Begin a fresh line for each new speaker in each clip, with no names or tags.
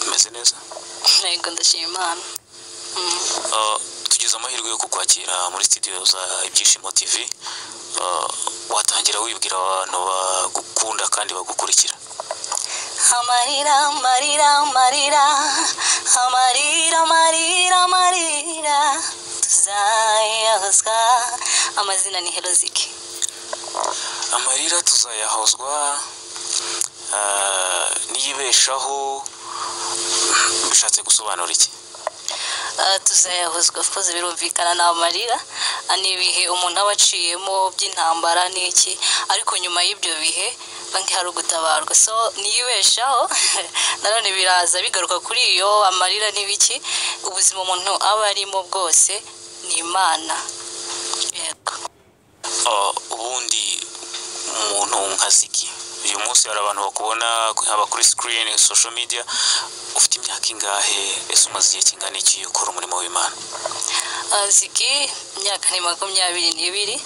umeze neza
yego ndashima imana Mm.
Ah, tugize amahirwe yo kukwakira muri studio za ibyishimo tv Ah, watangira wibwira abantu bagukunda kandi bagukurikira
amarira amarira amarira amarira amarira amarira tuzayahozwa amazina ni herozike
amarira tuzayahozwa ah, niyibeshaho bishatse gusobanura iki
Ah, tuzayahozwa kuko birumvikana ni amarira Ah, ni ibihe umuntu aba aciyemo by'intambara n'iki ariko nyuma y'ibyo bihe banki hari ugutabarwa so niyibeshaho nanone biraza bigaruka kuri iyo amarira n'ibiki ubuzima umuntu aba arimo bwose ni imana yego
Ah, ubundi umuntu nka zigi uyu munsi hari abantu bakubona haba kuri screen social media ufite imyaka ingahe ese umaze igihe kingana iki ukora umurimo w'imana
aziki imyaka ni makumyabiri n'ibiri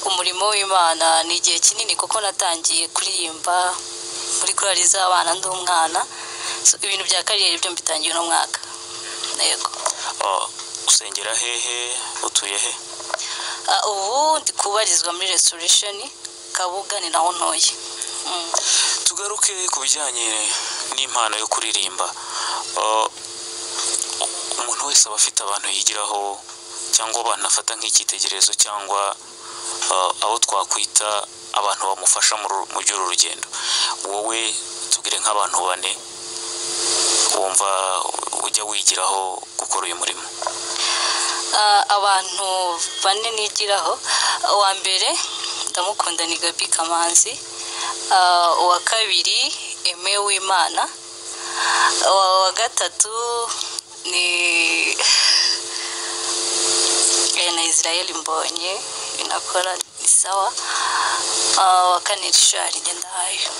umurimo w'imana ni igihe kinini kuko natangiye kuririmba muri korali z'abana ndi umwana So, ibintu bya kariyeri byo mbitangiye uno mwaka yego
Ah, usengera hehe utuye he
Ah, ubu ndi kubarizwa muri restoration kabuga ni naho ntoye Mm.
tugaruke ku bijyanye n'impano yo kuririmba Ah, umuntu wese aba afite abantu yigiraho cyangwa abantu afata nk'icyitegererezo cyangwa ah, abo twakwita abantu bamufasha mu ru- mu by'uru rugendo wowe tubwire nk'abantu bane wumva ujya wigiraho gukora uyu murimo
Ah, abantu bane nigiraho uwa mbere ndamukunda ni gabi kamanzi Ah, uwa kabiri eme w'imana uwa uwa gatatu ni Eh, na israel mbonye inakora ni sawa Ah, uwa kane rishari ngendahayo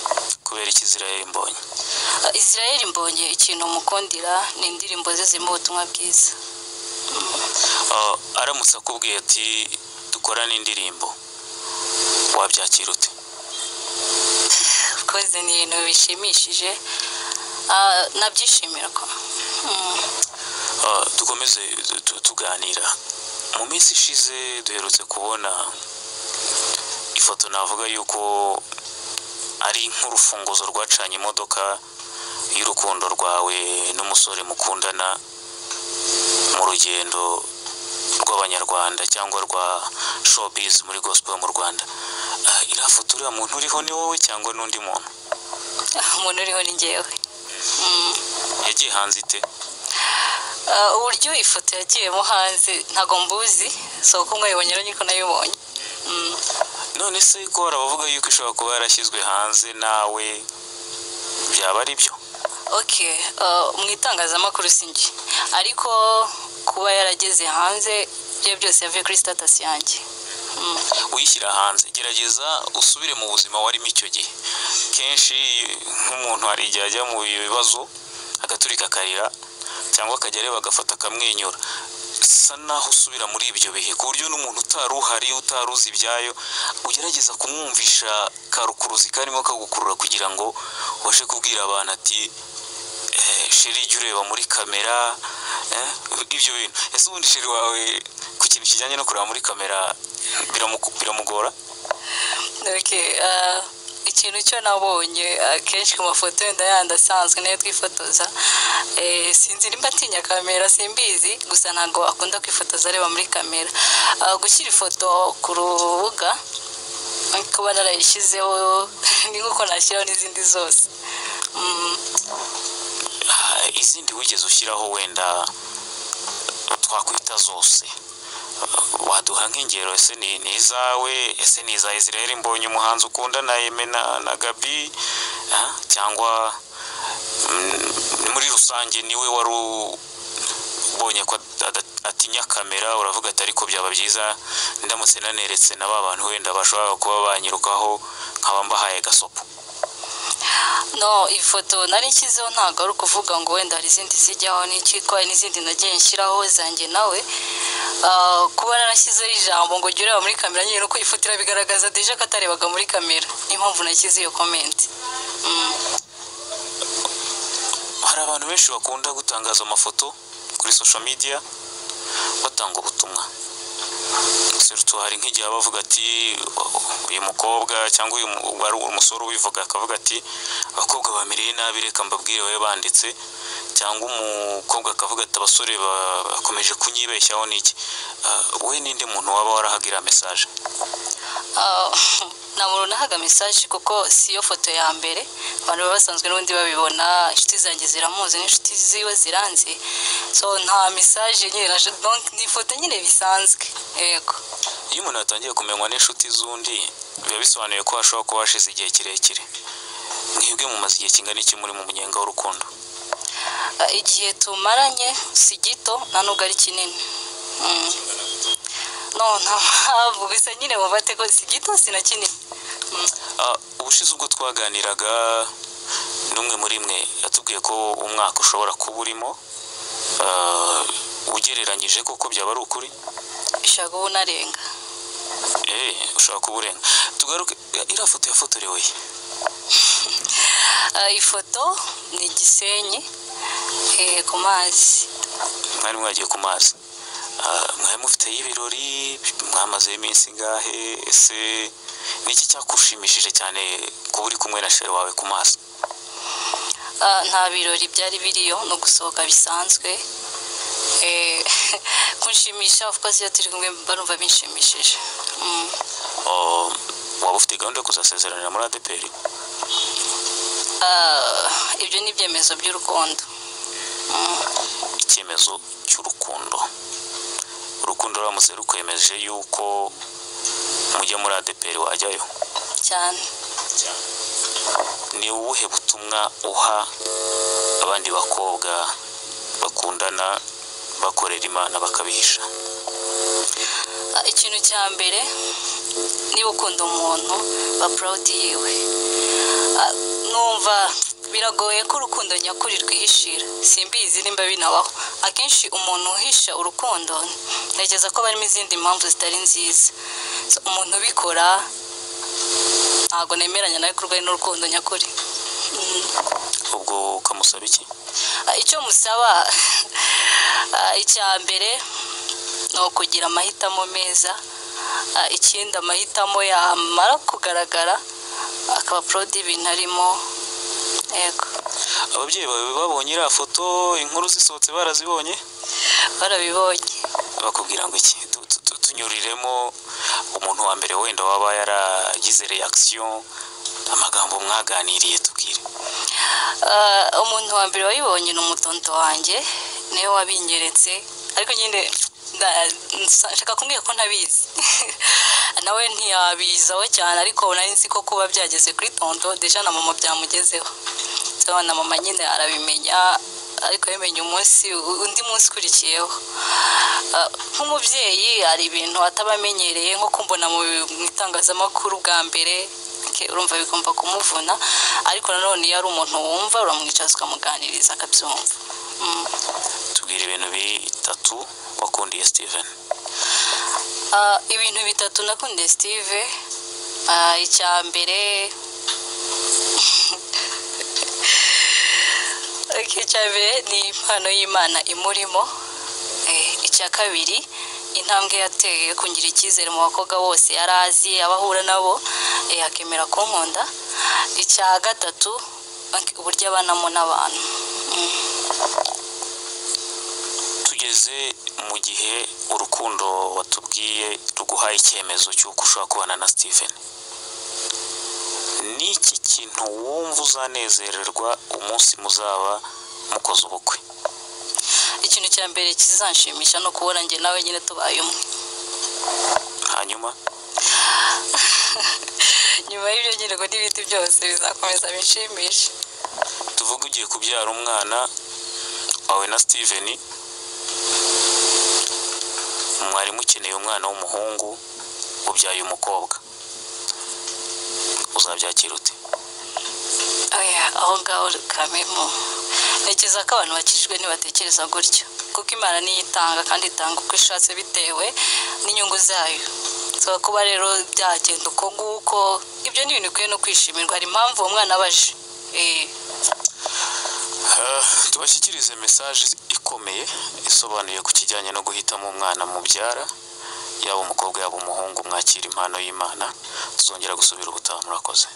kubera ikizira mbonye
Ah, israel mbonye ikintu mukundira ni indirimbo ze zirimo ubutumwa bwiza
Ah, aramutse akubwiye ati dukorane indirimbo wabyakira ute
koze ni ibintu bishimishije Ah, nabyishimira ko Mm.
Ah, dukomeze tu- tuganira mu minsi ishize duherutse kubona ifoto navuga yuko ari nk'urufunguzo rwacanye imodoka y'urukundo rwawe n'umusore mukundana mu rugendo rw'abanyarwanda cyangwa rwa showbiz muri gospel mu rwanda Ah, iriya foto uriya muntu uriho ni wowe cyangwa n'undi muntu
umuntu uriho ni ngewe Mm.
yagiye hanze ite
Ah, uburyo ifoto yagiyemo hanze ntago mbuzi si uko mwayibonye rero niko nayibonye Mm.
none se ko hari abavuga yuko ishobora kuba yarashyizwe hanze nawe byaba ari byo
okay ah, mu itangazamakuru si njye ariko kuba yarageze hanze ibyo byose yavuye kuri status yanjye Mm.
uyishyira hanze gerageza usubire mu buzima warimo icyo gihe kenshi nk'umuntu hari igihe ajya mu bibazo agaturika akarira cyangwa akajya areba agafata akamwenyura bisa naho usubira muri ibyo bihe ku buryo n'umuntu utari uhari utari uzi ibyayo ugerageza kumwumvisha karukuruzi karimo kagukurura kugira ngo ubashe kubwira abantu ati Eh, sheri jya ureba muri kamera eh, ibyo bintu ese ubundi sheri wawe ku kintu kijyanye no kureba muri kamera biramuku- biramugora
Okay, ah, ikintu cyo nabonye akenshi ku mafoto yenda yandi asanzwe nayo twifotoza eh, sinzi nimba atinya kamera simbizi gusa ntabwo akunda kwifotoza areba muri kamera Ah, gushyira ifoto ku rubuga kuba narayishyizeho ni nk'uko nashyiraho n'izindi zose Mm.
Ah, izindi wigeze ushyiraho wenda twakwita zose Ah, waduha nk'ingero ese ni ni izawe ese ni iza israel mbonye umuhanzi ukunda na eme na, na gabi ah, cyangwa mm, muri rusange niwe wari u- ubonye ko ada- atinya kamera uravuga ati ariko byaba byiza ndamutse naneretse na ba bantu wenda bashobora kuba banyirukaho nkaba mbahaye gasopo
no ifoto nari nshyizeho ntabwo ari ukuvuga ngo wenda hari izindi zijyaho n'ikitwa n'izindi nagiye nshyiraho zanjye nawe Ah, kuba narashyizeho ijambo ngo jya ureba muri kamera nyine uko ifoto irabigaragaza deje ko atarebaga muri kamera niyo mpamvu nashyize iyo komenti Mm.
hari hari abantu benshi bakunda gutangaza amafoto kuri social media batanga ubutumwa Surtout hari nk'igihe aba avuga ati uyu mukobwa cyangwa uyu mu- uba ari umusore ubivuga akavuga ati abakobwa bamereye nabi reka mbabwire babe banditse cyangwa umukobwa akavuga ati abasore ba- bakomeje kunyibeshyaho n'iki Ah, we n'indi muntu waba warahagira message
Ah, nta muntu unahaga mesaje kuko si yo foto ya mbere abantu baba basanzwe n'ubundi babibona inshuti zanjye ziramuzi n'inshuti ziwe ziranze so nta mesaje nyine naje donc ni ifoto nyine bisanzwe yego
iyo umuntu yatangiye kumenywa n'inshuti z'undi biba bisobanuye ko hashobora kuba hashize igihe kirekire mwebwe mumaze igihe kingana iki muri mu munyenga w'urukundo
Ah, igihe tumaranye si gito nta nubwo ari kinini Mm. no nta mpamvu gusa nyine mufate ko si gito si na kinini Mm.
Ah, ubushize ubwo twaganiraga n'umwe muri mwe yatubwiye ko umwaka ushobora kuba urimo ah, ugereranyije koko byaba ari ukuri
bishobora kuba unarenga
Eh, ushobora kuba urenga tugaruke eh, iriya foto yafotorewe he?
Ah, ifoto ni igisenyi eh, ku mazi
mwari mwagiye ku mazi Ah, mwari mufiteyo ibirori mwamazeho iminsi ingahe ese ni iki cyakushimishije cyane kuba uri kumwe na shere wawe ku mazi
Ah, nta birori byari biriyo no gusohoka bisanzwe Eh, kunshimisha of course iyo turi kumwe barumva binshimishije Mm.
Oh, waba ufite gahunda yo kuzasezeranira muri adepr
Ah, ibyo ni ibyemezo by'urukundo Mm.
icyemezo cy'urukundo urukundo ruramutse rukwemeje yuko mujya muri adepr wajyayo
cyane
ni ubuhe butumwa uha abandi bakobwa bakundana bakorera imana bakabihisha
Ah, ikintu cya mbere niba ukunda umuntu ba proud yiwe Ah, numva biragoye ko urukundo nyakuri rwihishira simbizi nimba binabaho akenshi umuntu uhisha urukundo ntekereza ko barimo izindi mpamvu zitari nziza So, umuntu ubikora ntabwo nemeranya nawe ko urwaye n'urukundo nyakuri Mm.
ubwo ukamusaba iki
Ah, icyo musaba ah, icya mbere ni ukugira amahitamo meza Ah, ikindi amahitamo yamara kugaragara akaba porodi y'ibintu arimo yego
ababyeyi bawe babonye iriya foto inkuru zisohotse barazibonye
barabibonye
bakubwira ngo iki Tu- tu- tu- tunyuriremo umuntu wa mbere wenda waba yaragize reaction amagambo mwaganiriye tubwire
Ah, umuntu wa mbere wayibonye ni umutonto wanjye niwe wabinyeretse ariko nyine nda- nsa- nshaka kumubwira ko ntabizi nawe ntiyabizaho cyane ariko nari nzi ko kuba byageze kuri tonto deja na mama byamugezeho So, na mama nyine arabimenya ariko yamenye umunsi undi munsi ukurikiyeho Ah, nk'umubyeyi hari ibintu ataba amenyereye nko kumbona mu mu itangazamakuru bwa mbere ke- urumva bigomba kumuvuna ariko nanone iyo ari umuntu wumva uramwicaza ukamuganiriza akabyumva Mm.
tubwire ibintu bitatu wakundiye steven
Ah, ibintu bitatu nakundiye steve Ah, icya mbere Ok, icya mbere ni impano y'imana imurimo Eh, icya kabiri intambwe yateye kungira icyizere mu bakobwa bose yari azi abahura nabo eh, akemera kunkunda icya gatatu ok, uburyo abanamo n'abantu
tugeze mu gihe urukundo watubwiye ruguhaye icyemezo cy'uko ushobora kubana na steven ni iki kintu wumva uzanezererwa umunsi muzaba mukoze ubukwe
ikintu cya mbere kizanshimisha no kubona njye nawe nyine tubaye umwe
hanyuma
nyuma y'ibyo nyine ngo n'ibindi byose bizakomeza binshimishe
tuvuge ugiye kubyara umwana wawe na steven mwarimu ukeneye umwana w'umuhungu ubyaye umukobwa uzabyakira ute
Oya, aho ngaho kamemo ntekereza ko abantu bakijijwe ntibatekereza gutyo kuko imana niyo itanga kandi itanga uko ishatse bitewe n'inyungu zayo so kuba rero byagenda uko nguko ibyo ni ibintu ukwiye no kwishimirwa hari impamvu uwo mwana abaje Eh,
Eh, tubashyikirize mesaje ikomeye isobanuye ku kijyanye no guhitamo umwana mubyara yaba umukobwa yaba umuhungu mwakira impano y'imana tuzongera gusubira ubutaha murakoze